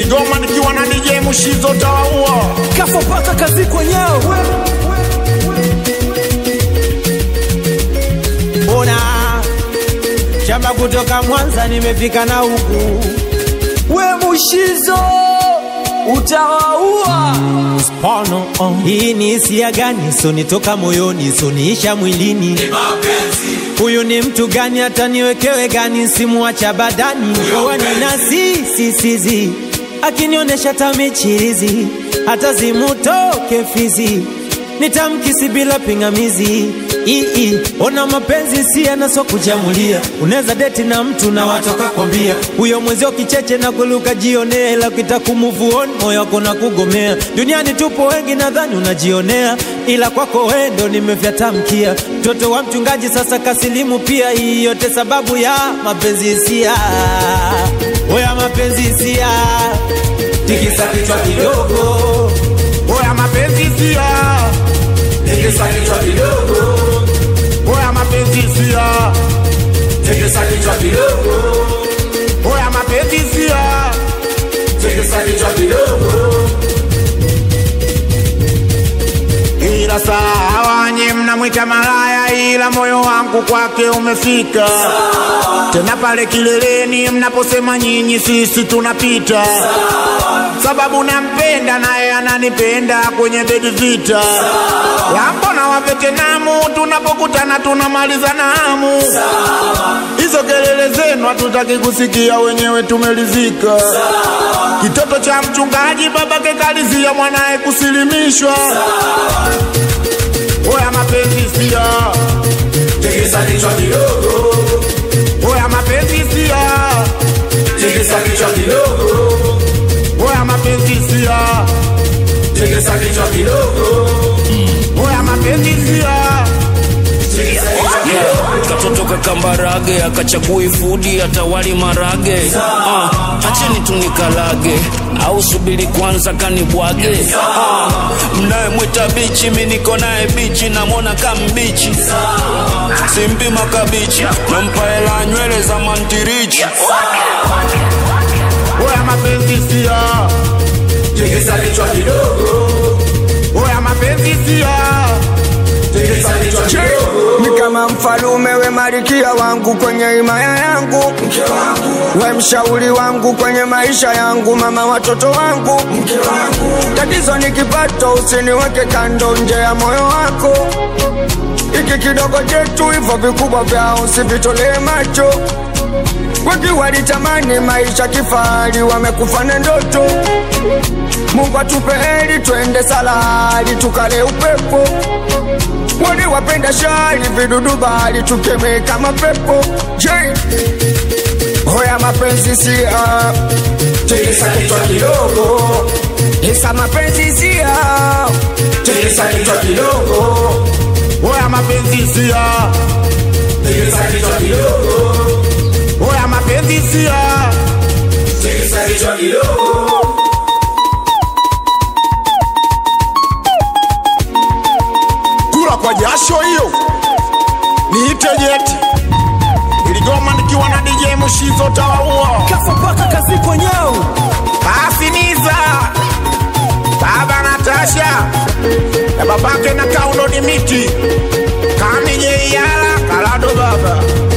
Iligoma nikiwa na DJ Mushizo tawaua Kafo paka kazi kwenyewe. Ona shamba kutoka Mwanza nimefika na huku We Mushizo utawaua. Spano, oh. Hii ni hisia gani? Sonitoka moyoni, soniisha mwilini. Huyu ni mtu gani? Hata niwekewe gani? Simuacha badani. Wanina si si sizi, akinionyesha tamichirizi, hata zimutoke fizi, nitamkisi bila pingamizi. Ii, ona mapenzi si yanaso kujamulia. Unaweza deti na mtu na watoka kwambia huyo mwezio kicheche na kuluka jionea, ila ukitaka kumove on moyo wako na kugomea. Duniani tupo wengi, nadhani unajionea, ila kwako wewe ndo nimevyatamkia. Mtoto wa mchungaji sasa kasilimu pia, hii yote sababu ya mapenzi hisia. Oya mapenzi hisia, tikisa kichwa kidogo. Oya mapenzi sia Tegesa kichwa kidogo, Oya mapenzi sia tegesa kichwa kidogo, Oya mapenzi sia tegesa kichwa kidogo. Ila sawa nye mnamwita malaya, ila moyo wangu kwake umefika. Tena pale kileleni mnaposema nyinyi, sisi tunapita, sababu nampenda naye ananipenda kwenye bedi vita. Lambo na wavetenamu tunapokutana tunamaliza namu. Hizo kelele zenu hatutaki kusikia, wenyewe tumelizika. Kitoto cha mchungaji babake kalizia mwanaye kusilimishwa. Oya mapenzi sia, Tegesa kichwa kidogo, oya mapenzi sia, tegesa kichwa kidogo, oya mapenzi sia, tegesa kichwa kidogo, oya mapenzi sia. tegesa kichwa kidogo. katoto kakambarage akachagui fudi atawali marage ah, acheni tunikalage au subiri kwanza kanibwage ah, mnayemwita bichi mi niko naye bichi namwona kambichi simpima kabichi nampa hela nywele za mantirichi Oya mapenzi sia, Tegesa kichwa kidogo, oya mapenzi sia, tegesa kichwa kidogo, ni kama mfalume we marikia wangu kwenye himaya yangu, we mshauri wangu kwenye maisha yangu, mama watoto wangu. Tatizo ni kipato, usiniweke kando nje ya moyo wako. Iki kidogo chetu, hivyo vikubwa vyao usivitolee macho. Wengi walitamani maisha kifahari, wamekufa na ndoto. Mungu atupe heri, twende salari, tukale upepo wale wapenda shari vidudu bali tukeme kama pepo J hoya mapenzi sia tegesa kichwa kidogo, isa mapenzi sia tegesa kichwa kidogo, oya mapenzi sia, tegesa kichwa kidogo, oya mapenzi sia. tegesa kichwa kidogo. kula kwa jasho hiyo niite jeti iligoma nikiwa na DJ Mushizo tawaua Kafo paka kazi kwenyewe. basi niza baba Natasha na babake na kaundo ni miti kamije yala kalado baba